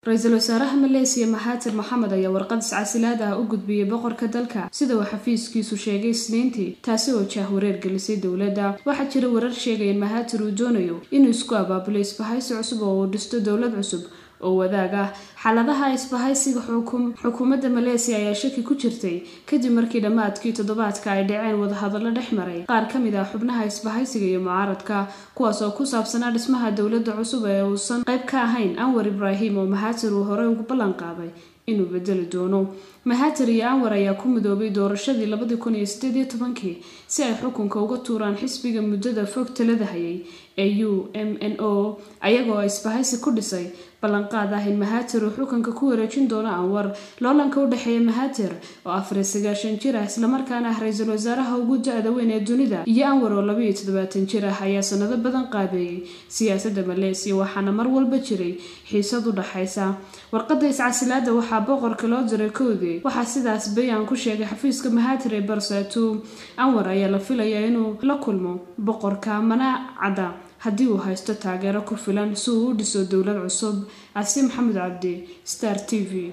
ra-iisul wasaaraha maleesiya maxaatir maxamed ayaa warqad iscasilaad ah u gudbiyey boqorka dalka sida uu xafiiskiisu sheegay isniintii taasi oo jaah wareer gelisay dowladda waxaa jira warar sheegaya in mahaatir uu doonayo inuu isku abaabulo isbahaysi cusub oo uu dhisto dowlad cusub oo wadaag ah xaaladaha isbahaysiga xukuumadda maleesiya ayaa shaki ku jirtay kadib markii dhammaadkii toddobaadka ay dhaceen wadahadallo dhex maray qaar ka mid ah xubnaha isbahaysiga iyo mucaaradka kuwaas oo ku saabsanaa dhismaha dowladda cusub ee uusan qayb ka ahayn anwar ibraahim oo mahaatir uu horey ugu ballan qaaday inuu bedeli doono mahaatir iyo anwar ayaa ku midoobay doorashadii labadii kun iyo sideed iyo tobankii si ay xukunka uga tuuraan xisbiga muddada fog talada hayay ee u m n o ayagoo isbahaysi ku dhisay ballanqaad ah in mahaatir uu xukunka ku wareejin doono anwar loolanka u dhexeeya mahaatir oo afar iyo sagaashan jir ah islamarkaana ah ra-iisul wasaaraha ugu da-da weyn ee dunida iyo anwar oo laba iyo toddobaatan jir ah ayaa sanado badan qaabeeyey siyaasadda maleesiya waxaana mar walba jiray xiisad u dhaxaysa warqadda iscasilaada waxaa boqorka loo diray koodii waxaa sidaas bayaan ku sheegay xafiiska mahaatir ee barsatu anwar ayaa la filayaa inuu la kulmo boqorka mana cadda haddii uu haysto taageero ku filan si uu u dhiso dowlad cusub casi maxamed cabdi star t v